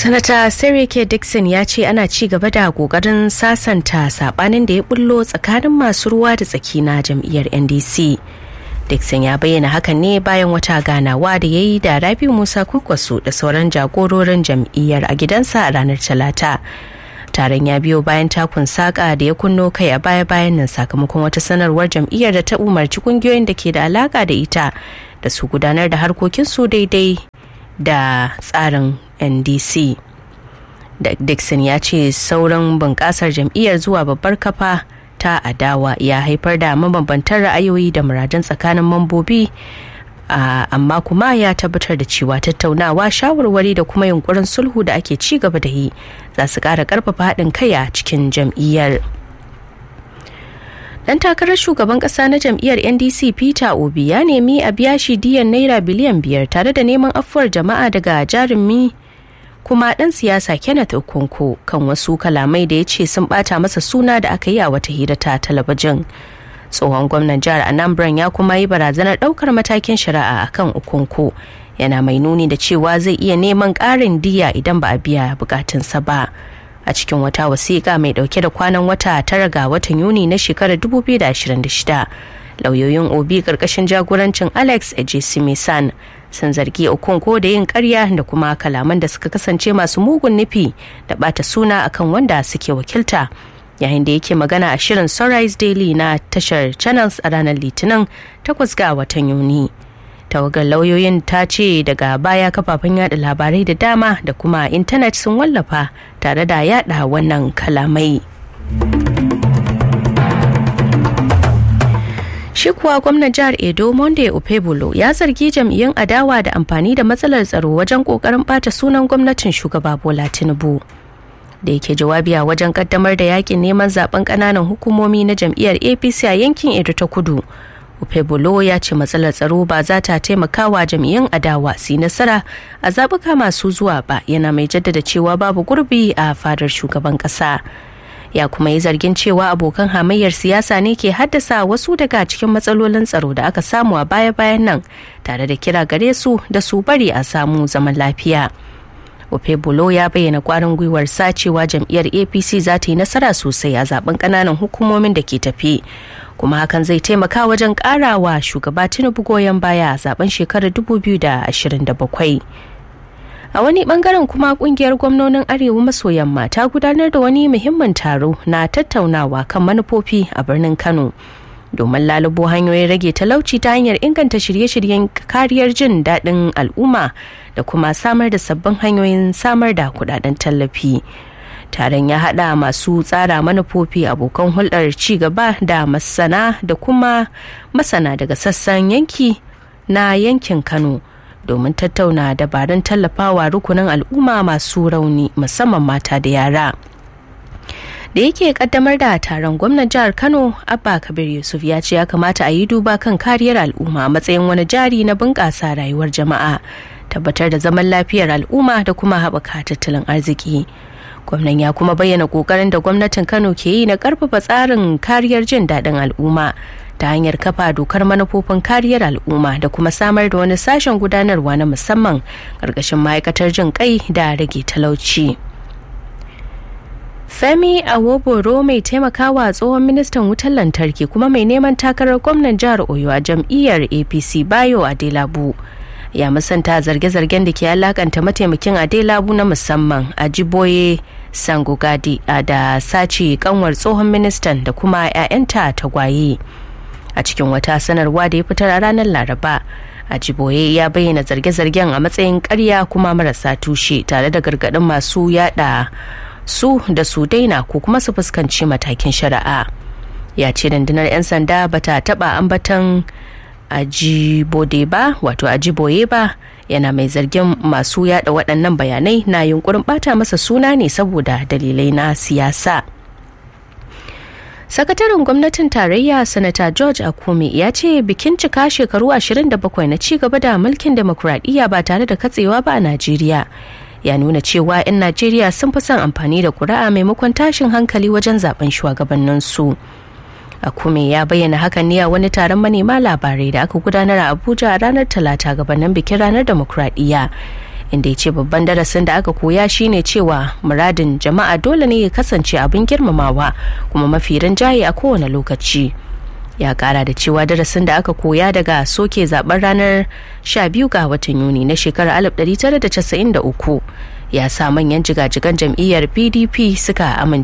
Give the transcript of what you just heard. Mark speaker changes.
Speaker 1: sanata sarike dixon ya ce ana ci gaba da kokarin sasanta sabanin da ya bullo tsakanin masu ruwa da tsaki na jam'iyyar ndc dixon ya bayyana hakan ne bayan wata ganawa da ya yi da rabi musa kwankwaso da sauran jagororin jam'iyyar a gidansa a ranar talata taron ya biyo bayan takun saka da ya kunno kai a baya-bayan nan sakamakon wata sanarwar jam'iyyar da ta umarci kungiyoyin da ke da alaka da ita da su gudanar da harkokinsu daidai da tsarin ndc dixon ya ce sauran bunƙasar jam'iyyar zuwa babbar kafa ta adawa ya haifar da mabambantan ra'ayoyi da muradun tsakanin mambobi amma kuma ya tabbatar da cewa tattaunawa shawarwari da kuma yunkurin sulhu da ake ci gaba da yi za su ƙara ƙarfafa haɗin kai a cikin jam'iyyar dan takarar shugaban kasa na jam'iyyar ndc peter obi ya nemi a biya shi diyan naira biliyan biyar tare da neman afuwar jama'a daga jarumi kuma dan siyasa kenneth okonko kan wasu kalamai da ya ce sun bata masa suna da aka yi a wata hira ta talabijin tsohon gwamnan jihar anambra ya kuma yi barazanar daukar matakin shari'a akan okonko yana mai nuni da cewa zai iya neman ƙarin diya idan ba a biya bukatunsa ba a cikin wata wasiƙa mai ɗauke da kwanan wata tara ga watan yuni na shekarar 2026 lauyoyin obi ƙarƙashin jagorancin alex ejisimisan sun zargi okonko da yin karya da kuma kalaman da suka kasance masu mugun nufi da bata suna akan wanda suke wakilta yayin da yake magana a shirin sunrise daily na tashar channels a ranar litinin 8 ga watan yuni tawagar lauyoyin ta ce daga baya kafafen yada labarai da dama da kuma intanet sun wallafa tare da yada wannan kalamai shi kuwa gwamnan jihar edo monday opebolo ya zargi jam'iyyun adawa da amfani da matsalar tsaro wajen kokarin bata sunan gwamnatin shugaba bola tinubu da yake jawabi a wajen kaddamar da yakin neman zaben kananan hukumomi na jam'iyyar apc a yankin edo ta kudu Opebolo ya ce matsalar tsaro ba za ta taimaka wa jam'iyyun adawa su nasara a zaɓuka masu zuwa ba yana mai jaddada cewa babu gurbi a fadar shugaban ƙasa. Ya kuma yi zargin cewa abokan hamayyar siyasa ne ke haddasa wasu daga cikin matsalolin tsaro da aka samu a baya-bayan nan tare da kira gare su da su bari a samu zaman lafiya. Opebolo ya bayyana kwarin gwiwar sa cewa jam'iyyar APC za ta yi nasara sosai a zaben ƙananan hukumomin da ke tafi. kuma hakan zai taimaka wajen karawa shugaba tinubu goyon baya a zaben shekarar 2027 a wani bangaren kuma kungiyar gwamnonin arewa maso yamma ta gudanar da wani muhimmin taro na tattaunawa kan manufofi a birnin kano domin lalubo hanyoyin rage talauci ta hanyar inganta shirye-shiryen kariyar jin daɗin al'umma da kuma samar da sabbin hanyoyin samar da kudaden tallafi taron ya hada masu tsara manufofi abokan hulɗar ci gaba da masana da kuma masana daga sassan yanki na yankin kano domin tattauna dabarun tallafawa rukunin al'umma masu rauni musamman mata da yara da yake kaddamar da taron gwamnan jihar kano abba kabir yusuf ya ce ya kamata a yi duba kan kariyar al'umma a matsayin wani jari na bunƙasa rayuwar jama'a tabbatar da zaman lafiyar al'umma da kuma haɓaka tattalin arziki gwamnan ya kuma bayyana kokarin da gwamnatin kano ke yi na karfafa tsarin kariyar jin daɗin al'umma ta hanyar kafa dokar manufofin kariyar al'umma da kuma samar da wani sashen gudanarwa na musamman ƙarƙashin ma'aikatar jin kai da rage talauci femi awoboro mai taimakawa tsohon ministan wutar lantarki kuma mai neman takarar gwamnan jihar oyo a jam'iyyar apc bayo adelabu ya musanta zarge-zargen da ke alakanta mataimakin adelabu na musamman a jiboye sangogadi da sace kanwar tsohon ministan da kuma 'ya'yanta tagwaye a cikin wata sanarwa da ya fitar a ranar laraba a jiboye ya bayyana zarge-zargen a matsayin karya kuma marasa tushe tare da gargaɗin masu yada su da su daina ko kuma su fuskanci matakin shari'a ya ce rundunar 'yan sanda bata taba ambatan ajibode ba wato ajiboye ba yana mai zargin masu yada waɗannan bayanai na yunkurin bata masa suna ne saboda dalilai na siyasa sakataren gwamnatin tarayya sanata george akume ya ce bikin cika shekaru 27 na cigaba da mulkin demokuraɗiyya ba tare da katsewa ba a najeriya ya nuna cewa 'yan najeriya sun fi son amfani da kuri'a maimakon tashin hankali wajen zaben shugabanninsu. su Akume ya bayyana hakan ne a wani taron manema labarai da aka gudanar a Abuja a ranar Talata gabanin bikin ranar demokradiyya inda ya ce babban darasin da aka koya shine cewa muradin jama'a dole ne ya kasance abin girmamawa kuma mafi rinjaye a kowane lokaci ya kara da cewa darasin da aka koya daga soke zaben ranar 12 ga watan yuni na shekarar 1993 ya sa manyan jigajigan jam'iyyar pdp suka amince